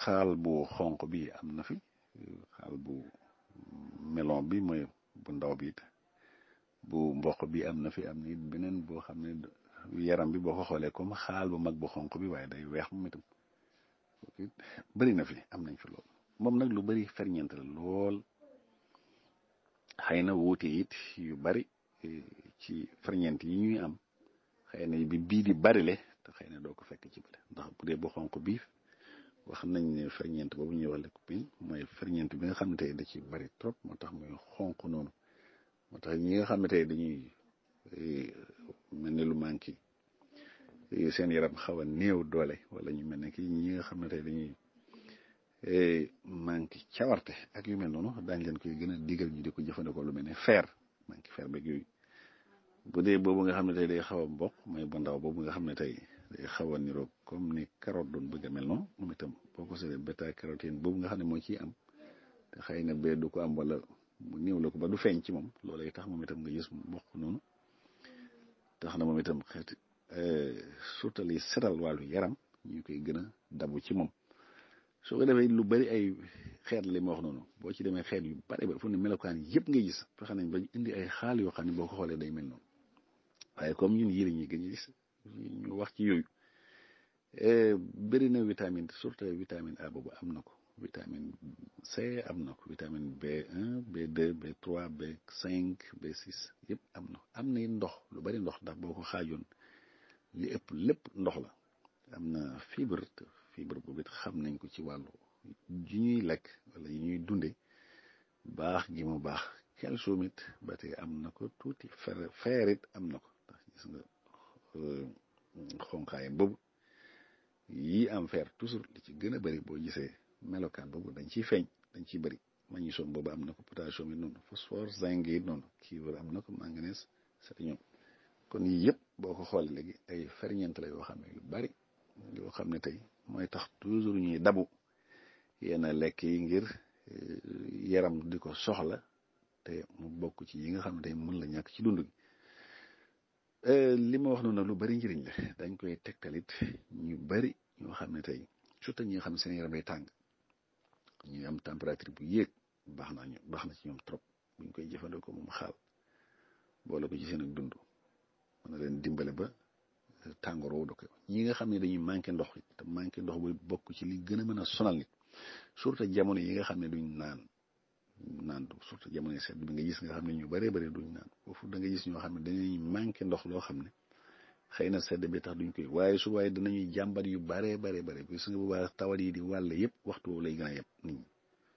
xaal bu xonq bi am na fi xaal bu melon bi mooy bu ndaw bi it bu mboq bi am na fi am na it beneen boo xam ne yaram bi boo ko xoolee comme xaal bu mag bu xonq bi waaye day weex moom itam bëri na fi am nañ fi lool moom nag lu bëri ferñeent la lool xëy na wuute it yu bari ci ferñeent yi ñuy am xëy na bi bii di bari le te xëy na doo ko fekk ci bële ndax bu dee bu xonq bii wax nañ ne ferñeent boobu ñuy wax lycopène mooy ferñeent bi nga xam ne tey da ci bari trop moo tax muy xonq noonu moo tax ñi nga xam ne tey dañuy mel ni lu manqué seen yaram xaw a néew doole wala ñu mel ne ki ñi nga xam ne tey dañuy manqué cawarte ak yu mel noonu daañ leen koy gën a digal ñu di ko jëfandikoo lu mel ne fer manqué fer beeg yooyu bu dee boobu nga xam ne tey day xaw a mboq mooy bu ndaw boobu nga xam ne tey day xaw a niroog comme ni carotte doon bëgg a mel noonu moom itam boo ko seetee bêta carotène boobu nga xam ne moo ciy am te xëy na bee du ko am wala mu néew la ko ba du feeñ ci moom loolay tax moom itam nga gis mboq noonu tax na moom itam xeeti surtout li setal wàllu yaram ñu koy gën a dabu ci moom soo ko defee lu bari ay xeet li ma wax noonu boo ci demee xeet yu bari ba fu ne melokaan yëpp ngay gis fexe nañ ba indi ay xaal yoo xam ne boo ko xoolee day mel noonu waaye comme ñun yii la ñuy gën a gis ñu wax ci yooyu bëri na vitamine surtout vitamine A boobu am na ko vitamine C am na ko vitamine B1 B2 B3 B5 B6 yëpp am na am na ndox lu bari ndox ndax boo ko xaajoon li ëpp lépp ndox la am na fibre fibre boobu it xam nañ ko ci wàllu ji ñuy lekk wala yi ñuy dunde baax gi mu baax calcium it ba tey am na ko tuuti fer fer it am na ko ndax gis nga xonqaayam boobu yii am fer toujours li ci gën a bëri boo gisee melokaan boobu dañ ciy feeñ dañ ciy bëri magnésium boobu am na ko potassium it noonu phosphore zinc it noonu cuivre am na ko manganèse sélénium kon yii yëpp boo ko xoolee léegi ay ferñeent la yoo xam ne yu bari yoo xam ne tey mooy tax toujours ñuy dabu yenn lekk yi ngir yaram di ko soxla te mu bokk ci yi nga xam ne tey mën la ñàkk ci dund gi li ma wax noonu lu bari njëriñ la dañ koy tegtalit ñu bari ñoo xam ne tey surtout ñi nga xam ne seen yaram day tàng ñuy am température bu yéeg baax na ñu baax na ci ñoom trop buñ koy jëfandikoo moom xaal boole ko ci seen ak dund mën na leen dimbale ba tàngoor woo da ko ñi nga xam ne dañuy manqué ndox te manqué ndox bu bokk ci li gën a mën a sonal nit surtout jamono yi nga xam ne duñ naan naan surtout jamono sedd bi nga gis nga xam ne ñu bëree bëri duñ naan foofu da nga gis ñoo xam ne dañuy manqué ndox loo xam ne xëy na sedd bi tax duñ koy waaye su waaye danañuy jàmbat yu baree baree bare gis nga bu baax tawat yi di wàll yëpp waxtu woowu lay gën a yëpp nit ñi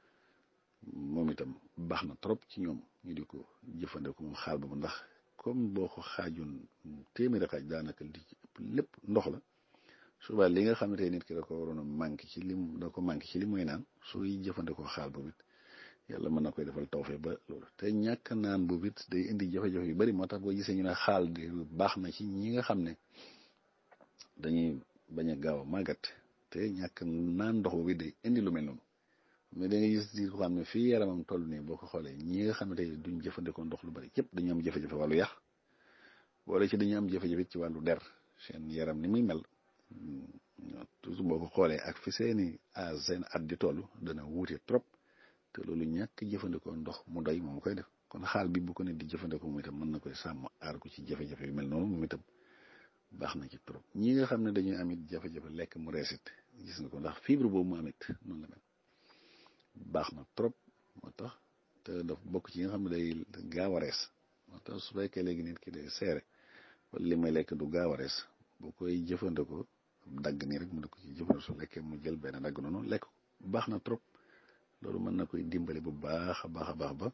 moom itam baax na trop ci ñoom ñu di ko jëfandikoo moom xaal ba ndax comme boo ko xaajoon téeméeri xaaj daanaka li ci ëpp lépp ndox la suba li nga xam ne tey nit ki da ko waroon a manqué ci lim da ko manqué ci li muy naan sooy jëfandikoo xaal boobu it yàlla mën na koy defal tawfee ba loolu te ñàkk naan boobu it day indi jafe-jafe yu bari moo tax boo gisee ñu ne xaal de baax na ci ñi nga xam ne dañuy bañ a gaaw a màggat te ñàkk naan ndox boobu day indi lu mel noonu mais da nga gis di ko xam ne fii yaramam toll nii boo ko xoolee ñi nga xam ne tey duñ jëfandikoo ndox lu bari yëpp dañu am jafe-jafe wàllu yàq wala ci dañu am jafe-jafe ci wàllu der seen yaram ni muy mel toujours boo ko xoolee ak fi seeni a seen at di toll dana wuute trop te loolu ñàkk jëfandikoo ndox mu doy moom koy def kon xaal bi bu ko ne di jëfandikoo moom itam mën na koy sàmm aar ko ci jafe-jafe yu mel noonu moom itam baax na ci trop ñi nga xam ne dañuy amit jafe-jafe lekk mu reesit gis nga ko ndax fibre boobu mu amit noonu la mel baax na trop moo tax te daf bokk ci yi nga xam ne day gaaw a rees moo tax su fekkee léegi nit ki day seere wala li may lekk du gaaw a rees boo koy jëfandikoo dagg nii rek mu ne ko ci jëfandikoo su lekkee mu jël benn dagg noonu lekk ko baax na trop loolu mën na koy dimbale bu baax a baax a baax ba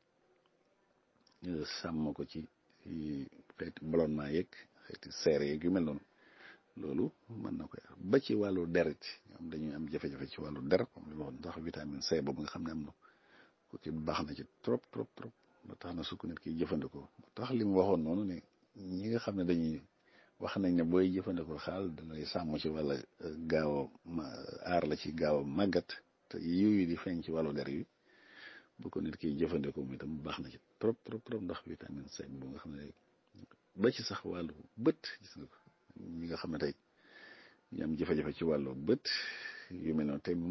sàmm ko ci xeeti ballonnement yeeg xeeti seere yeeg yu mel noonu loolu mën na koy ba ci wàllu deret ñoom dañuy am jafe-jafe ci wàllu der comme li ma wax ndax vitamine C boobu nga xam ne am na ko ci baax na ci trop trop trop ba tax na su ko nit ki jëfandikoo ba tax li mu waxoon noonu ne ñi nga xam ne dañuy wax nañ ne booy jëfandikoo xaal dalay sàmm ci wala gaaw a aar la ci gaaw a màggat te yooyu di feeñ ci wàllu der yi bu ko nit ki jëfandikoo mi itam baax na ci trop trop trop ndax vitamine C bu nga xam ne ba ci sax wàllu bët gis nga ko ñi nga xam ne tey ñu am jafe-jafe ci wàllu bët yu mel noonu te